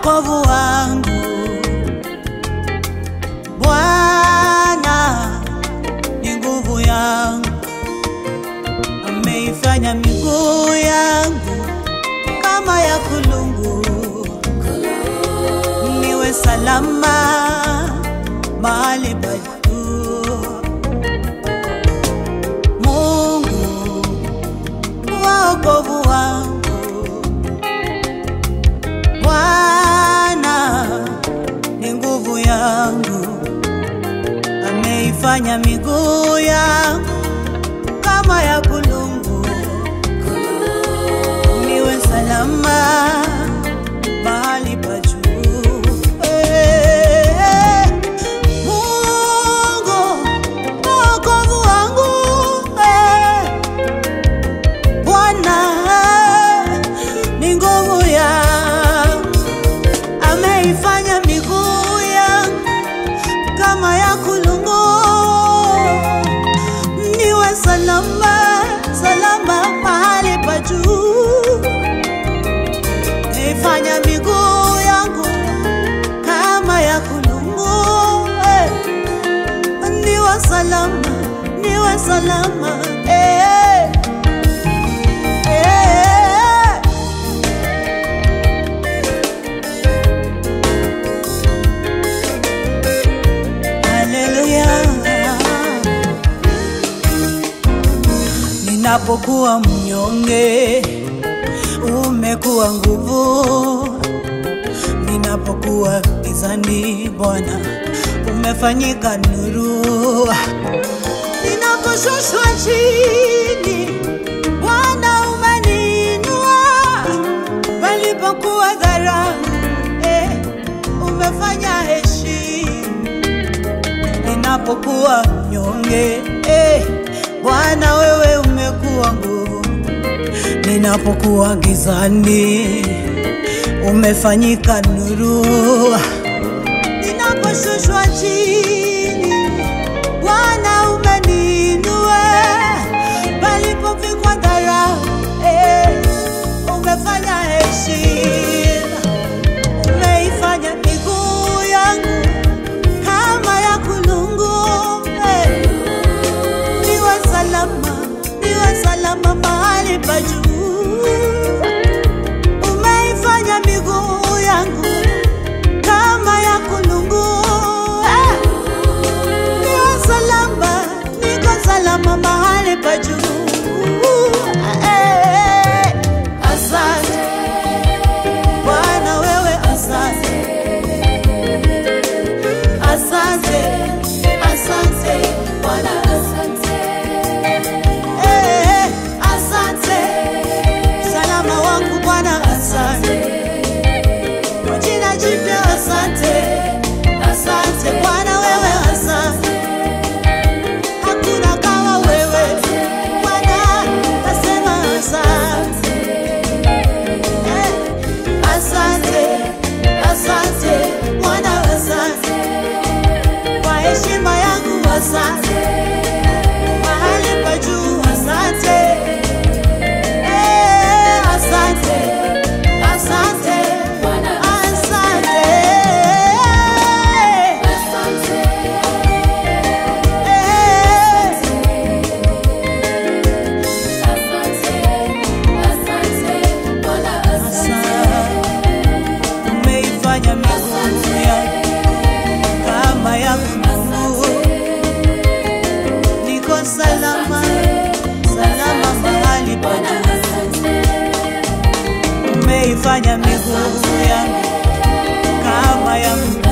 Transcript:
wokovu wangu. Bwana ni nguvu yangu, ameifanya miguu yangu kama ya kulungu, niwe salama mahali pa juu. Mungu wa wokovu wangu, Bwana ni nguvu yangu, ameifanya miguu yangu kama ya kulungu, niwe salama mahali pa juu. Eh, Mungu wokovu wangu, eh, Bwana ni nguvu yangu, ameifanya miguu yangu kama ya kulungu, niwe salama salama mahali pa juu, ameifanya miguu yangu kama ya kulungu, eh, niwe salama niwe salama eh, eh. Haleluya. Ninapokuwa mnyonge, umekuwa nguvu. Ninapokuwa gizani, Bwana umefanyika nuru. Ninaposhushwa chini, Bwana umeniinua. Palipokuwa dharau, eh, umefanya heshima ninapokuwa mnyonge eh, Bwana wewe umekuwa nguvu. Ninapokuwa gizani umefanyika nuru. Ninaposhushwa chini Bwana umeniinua. Palipovikwa dharau eh, umefanya heshima. Umeifanya miguu yangu kama ya kulungu eh. Niwe salama, niwe salama mahali pa juu. Umeifanya miguu yangu kama ya kulungu eh. Niwe salama, niko salama mahali pa juu eh. Asante Bwana, wewe asante. Asante, asante, Bwana asante. Eh, asante. Salama wangu Bwana asante. Kwa jina jipya asante. Asante Bwana wewe asante. Hakuna kama wewe. Bwana nasema asante. Eh, asante. Asante Bwana asante kwa heshima yangu asante, mahali pa juu asante, Eh, asante, asante, asante, Eh, asante. Umeifanya miguu yangu kama ya Mungu, niko salama salama mahali pa juu. Umeifanya miguu yangu kama ya Mungu,